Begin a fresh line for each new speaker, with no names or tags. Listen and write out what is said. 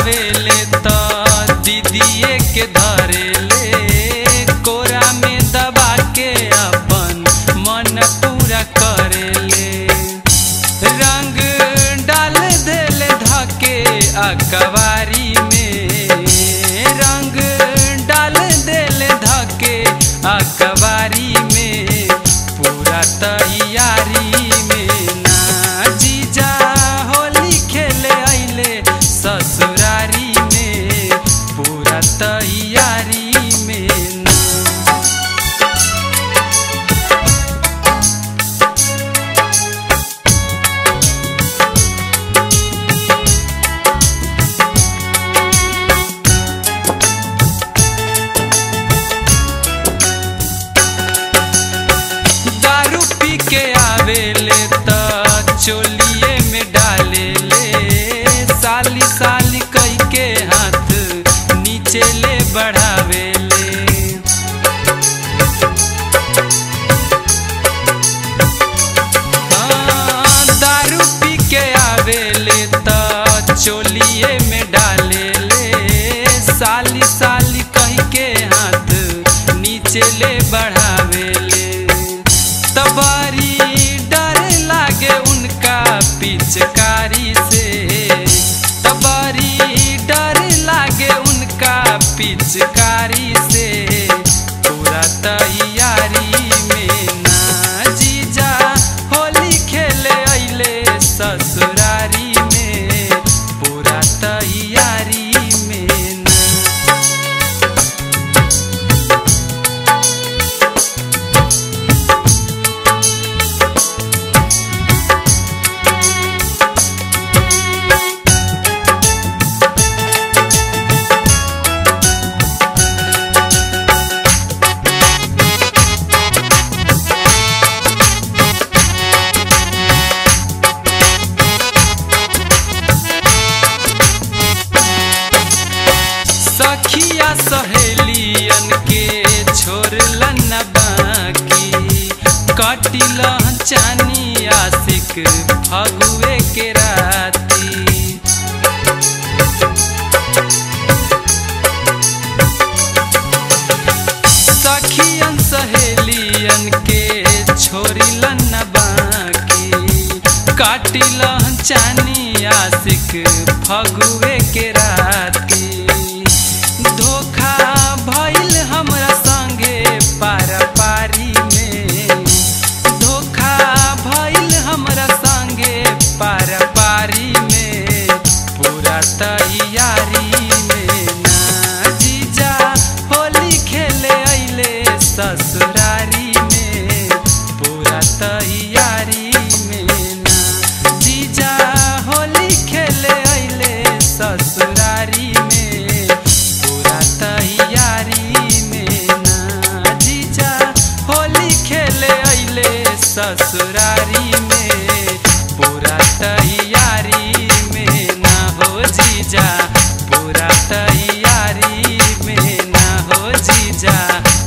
आवेले त दीदीए के धरेले कोरा में दबा के अपन मन पूरा करेले रंग डाल देले धके अकबारी में रंग डाल देले धके अकबारी में पूरा तैयारी में ना जीजा होली खेले अइले ससुरारी में पूरा तैयारी में ना दारू पी के आवेले त चोलिए में डालेले साली साली कई के हाथ नीचे ले बढ़ावेले हाँ, दारू पी के आवेले त चोलिए में डालेले साली साली कही के हाथ नीचे ले बढ़ावेले तबारी डर लागे उनका पिचकारी से तबारी डर लागे उनका पिचकारी से पूरा तैयारी में ना जीजा होली खेले अइले ससुरारी में पूरा तैयारी में ना सखिया सहेलियन के छोड़लन न बाकी कटिल चानी आशिक फगुए के राती सखियन सहेलियन के छोड़िलन न बाकी काटिल चानी आशिक फगुए के राती धोखा भइल हमरा संगे पारा पारी में धोखा भइल हमरा संगे पारा पारी में पूरा तैयारी में ना जीजा होली खेले अइले ससुरारी में पूरा तैयारी में ना जीजा होली खेले अइले ससुरारी में पूरा तैयारी में ना जीजा होली खेले अइले ससुरारी में पूरा तैयारी में ना हो जीजा पूरा तैयारी में ना हो जीजा